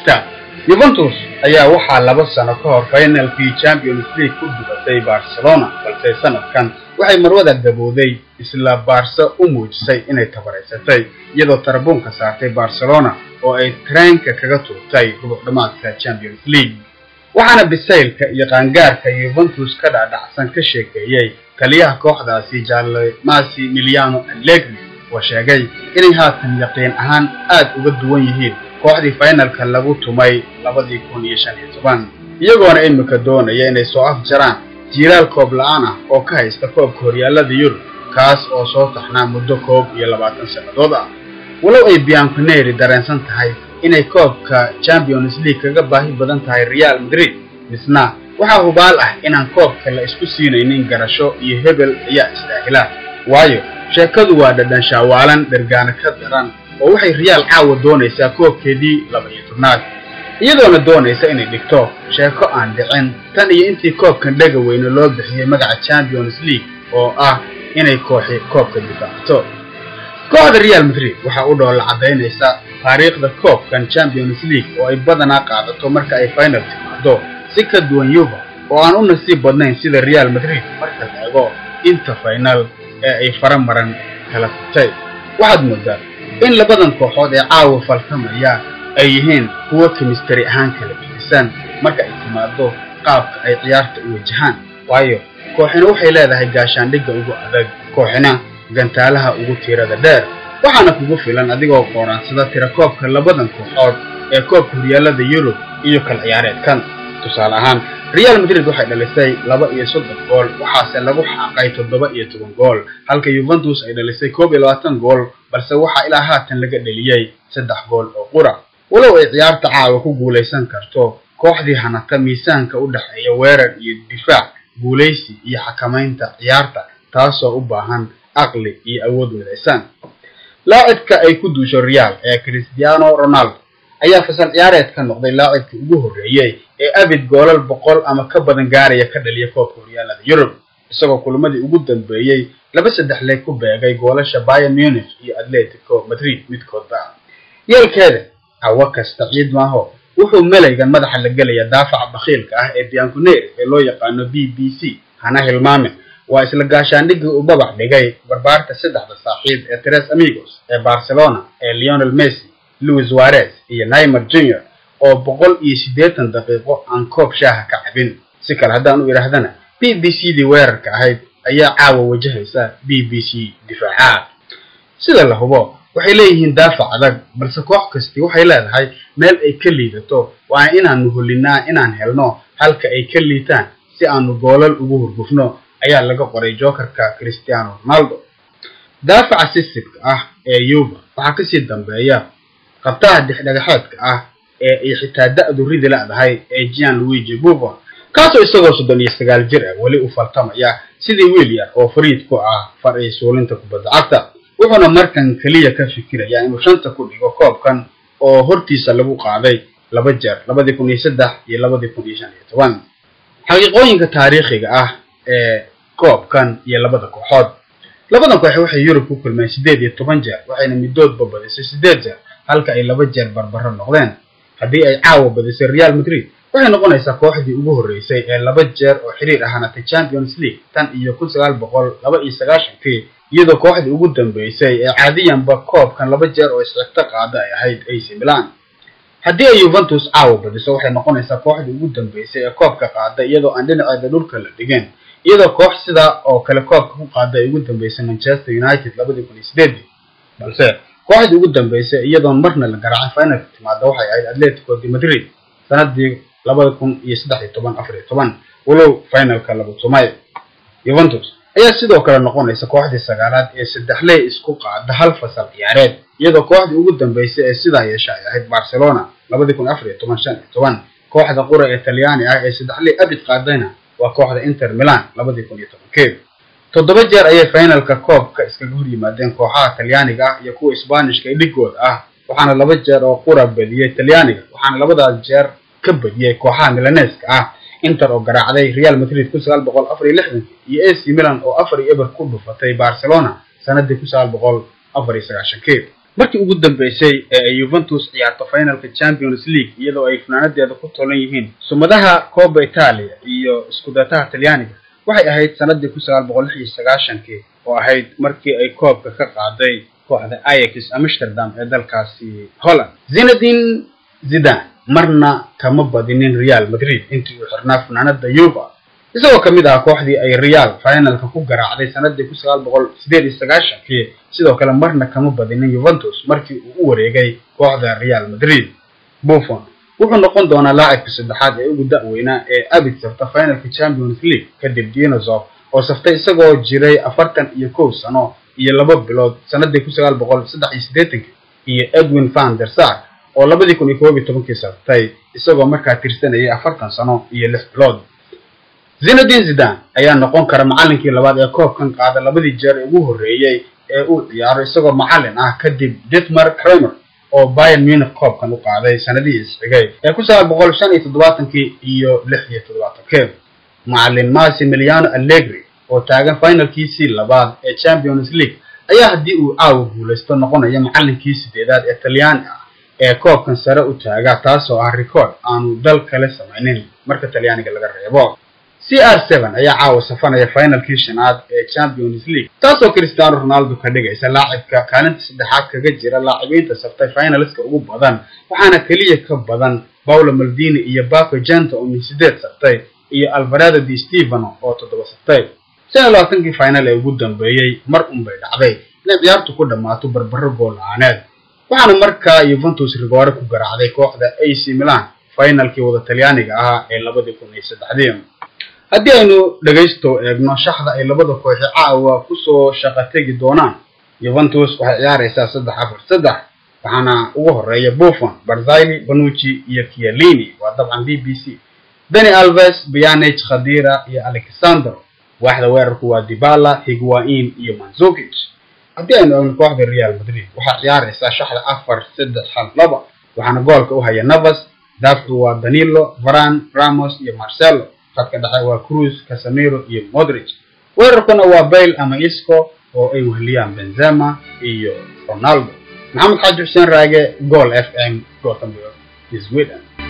cagta yuventus ayaa waxaa laba sano ka hor finalkii champions league ku dubatay barcelona balse sanadkan waxay marwada gabowday isla baarse u muujisay inay tabaraysatay iyadoo tarabuunka saartay barcelona oo ay tareenka kaga tuurtay rubuc dhammaadka champions league waxaana bisaylka iyo qaangaarka yuventus ka dhaadhacsan ka sheekeeyey taliyaha kooxdaasi jaale masi miliano allegri oo sheegay inay haatan yaqiin ahaan aad uga duwan yihiin kooxdii finalka lagu tumay labadii kun iyo shan iyo toban iyagoona imika doonaya inay soo afjaraan jiiraal koob la-aan ah oo ka haysta koobka horyaalada yurub kaas oo soo taxnaa muddo koob iyo labaatan sannadood ah walow ay bianconeri dareensan tahay inay koobka champions league kaga baahi badan tahay real madrid misna waxaa hubaal ah inaan koobka la isku siinaynin garasho iyo hebel ayaa isdaahila waayo sheekadu waa dhadhan shaawaalan dhergaana ka daran oo waxay real caawa doonaysaa koobkeedii laba iyo tobnaad iyadoona doonaysa inay dhigto sheeko aan dhicin tan iyo intii koobkan dhega weyne loo bixiyey magaca champions league oo ah inay kooxi koobka difaacato kooxda real madrid waxaa u dhoolla caddaynaysa taariikhda koobkan champions league oo ay badanaa qaadato marka ay final timaado si ka duwan yuva oo aan u nasiib badnayn sida real madrid marka la eego inta final ee ay fara maran kala furtay waxaad moodaa in labadan kooxood ee caawa faltamaya ay yihiin kuwo kimistari ahaan kala gedisan marka ay timaado qaabka ay ciyaarta u wajahaan waayo kooxina waxay leedahay gaashaandhigga ugu adag kooxina gantaalaha ugu tiirada dheer waxaana kugu filan adigoo qooraansada tira koobka labadan kooxood ee koobka horyaalada yurub iyo kal ciyaareedkan tusaale ahaan real madrid waxay dhalisay laba iyo soddon gool waxaase lagu xaaqay toddoba iyo toban gool halka yuventus ay dhalisay koob iyo labaatan gool balse waxaa ilaa haatan laga dheliyey saddex gool oo qura walow ay ciyaarta caawa ku guulaysan karto kooxdii hanata miisaanka u dhexeeya weerar iyo difaac guulaysi iyo xakamaynta ciyaarta taasoo u baahan aqli iyo awood midaysan laacibka ay ku duusho real ee cristiano ronaldo ayaa fasal ciyaareed ka noqday laacibkii ugu horreeyey ee abid goolal boqol ama ka badan gaaraya ka dhaliya koobka horyaalada yurub isagoo kulamadii ugu dambeeyey laba saddex leeg ku beegay goolasha bayer munich iyo atletico madrid midkoodba yeelkeeda cawo kasta ciid maaho wuxuu melaygan madaxa la gelaya daafaca bakhiilka ah ee bianconeri ee loo yaqaano b b c hana hilmaame waa isla gaashaandhiggii uu babac dhigay barbaarta saddexda saaxiib ee tres amigos ee barcelona ee leonel messi louis warez iyo naimer junior oo boqol iyo siddeetan daqiiqo aan koob shaaha ka cabin si kale haddaan u idhaahdana b b c dii weerarka ahayd ayaa caawa wajahaysa b b c difaaca sida la hubo waxay leeyihiin daafac adag balse koox kastii waxay leedahay meel ay ka liidato waa inaanu holinaa inaan helno halka ay ka liitaan si aanu goolal ugu hurgufno ayaa laga qoray jokerka cristiano ronaldo daafaca sisibka ah ee yuba waxaa kasii dambeeya qabtaha dixdhagaxeedka ah ee ay xitaa da-du ridi la-dahay ee gian luigi buffon kaasoo isagoo soddon iyo sagaal jir ah weli u faltamaya sidii wiil yar oo fariid ku ah far ay suulinta kubadda cagta wuxuuna markan keliya ka fikirayaa inuu shanta ku dhigo koobkan oo hortiisa lagu qaaday laba jeer labadii kun iyo saddex iyo labadii kun iyo shan iyo toban xaqiiqooyinka taariikhiga ah ee koobkan iyo labada kooxood labadan koox waxay yurub ku kulmeen siddeed iyo toban jeer waxayna midoodba badisay siddeed jeer halka ay laba jeer barbaro noqdeen haddii ay caawa badisay real madrid waxay noqonaysaa kooxdii ugu horreysay ee laba jeer oo xiriir ah hanatay champions league tan iyo kun sagaal boqol laba iyo sagaashankii iyadoo kooxdii ugu dambeysay ee caadiyanba koobkan laba jeer oo isxigto qaada ay ahayd ac milan haddii ay yuventus caawa badiso waxay noqonaysaa kooxdii ugu dambeysay ee koobka qaada iyadoo aan dhinaceeda dhulka la dhigin iyadoo koox sidaa oo kale koobka ku qaada ay ugu dambeysay manchester united labadii kun iyo sideedii balse kooxdii ugu dambeysay iyadoon marna la garaacin finalka timaada waxay ahayd atletico de madrid sanadii labada kun iyo saddex iyo toban afar iyo toban walow finalka lagu tumay yuventus ayaa sidoo kale noqonaysa kooxdii sagaalaad ee saddexley isku qaada hal fasal ciyaareed iyadoo kooxdii ugu dambeysay ee sidaa yeesha ay ahayd barcelona labadii kun afar iyo toban shan iyo toban kooxda qura ee talyaani ah ee saddexley abid qaadayna waa kooxda inter milan labadii kun iyo tobankeed toddoba jeer ayay finalka koobka iskaga hor yimaadeen kooxaha talyaaniga ah iyo kuwa isbaanishka ee dhigooda ah waxaana laba jeer oo qura badiyey talyaaniga waxaana labadaas jeer ka badiyey kooxaha milaneska ah inter oo garaacday real madrid kun sagaal boqol afar iyo lixdankii iyo ac milan oo afar iyo eber ku dhufatay barcelona sanadii kun sagaal boqol afar iyo sagaashankii markii ugu dambeysay ee ay yuventus ciyaarto finalka champions league iyadoo ay funaanadeeda ku tolan yihiin sumadaha coba italia iyo iskudataha talyaaniga waxay ahayd sanadii kun sagaal boqol lix iyo sagaashankii oo ahayd markii ay koobka ka qaaday kooxda ayax amsterdam ee dalkaasi holland zinadin zidan marna kama badinin real madrid intii uu xirnaa funaanada yuva isagoo ka mid ah kooxdii ay real finalka ku garaacday sanadii kun sagaal boqol sideed iyo sagaashankii sidoo kale marna kama badinin yuventus markii uu u wareegay kooxda real madrid buffon wuxuu noqon doonaa laacibka saddexaad ee ugu da-weynaa ee abid safta finalka champions league kadib dinosof oo saftay isagoo jiray afartan iyo kow sano iyo laba bilood sanadii kun sagaal boqol saddex iyo siddeetankii iyo edwin van der sar oo labadii kun iyo koob iyo tobankii saftay isagoo markaa tirsanayay afartan sano iyo lix bilood zinadin zidan ayaa noqon kara macallinkii labaad ee koobkan qaada labadii jeer ee ugu horreeyey ee uu ciyaaro isagoo macallin ah kadib ditmar kramer oo bayern munich koobkan u qaaday sanadihii isxigay ee kun sagaal boqol shan iyo toddobaatankii iyo lix iyo toddobaatankii macallin massimiliano allegri oo taagan finalkiisii labaad ee champions league ayaa haddii uu caawa guulaysto noqonaya macallinkii sideedaad ee talyaani ah ee koobkan sare u taaga taasoo ah record aanu dal kale samaynin marka talyaaniga laga reebo c r seven ayaa caawa safanaya finalkii shanaad ee champions league taasoo cristiano ronaldo ka dhigaysa laacibka kaalinta saddexaad kaga jira laacibiinta saftay finaliska ugu badan waxaana keliya ka badan paulo maldini iyo baco gento oo min sideed saftay iyo alvaredo di stevano oo toddoba saftay shan iyo labaatankii final ee ugu dambeeyey mar unbay dhacday inay ciyaartu ku dhammaato barbaro gool la-aaneed waxaana markaa yuventus rigoore ku garaacday kooxda ac milan finalkii wada talyaaniga ahaa ee labadii kun iyo saddexdii haddii aynu dhegaysto eegno shaxda ay labada kooxi caawa kusoo shaqo tegi doonaan yuventus waxay ciyaaraysaa saddex afar saddex waxaana ugu horeeya buffon barzili banucci iyo kialini waa dabcan b b c dani alves bianich khadira iyo alexandro waaxda weerarku waa dibala higuain iyo manzukic haddii aynu eegno kooxda real madrid waxaa ciyaaraysaa shaxda afar saddex hal laba waxaana goolka u haya navas daafcu waa danilo varan ramos iyo marcelo khadka dhexe waa cruz casamiro iyo modric weerarkuna waa bail ama isco oo ay weheliyaan benzema iyo ronaldo maxamed xaaji xuseen raage gool f m goolka sweden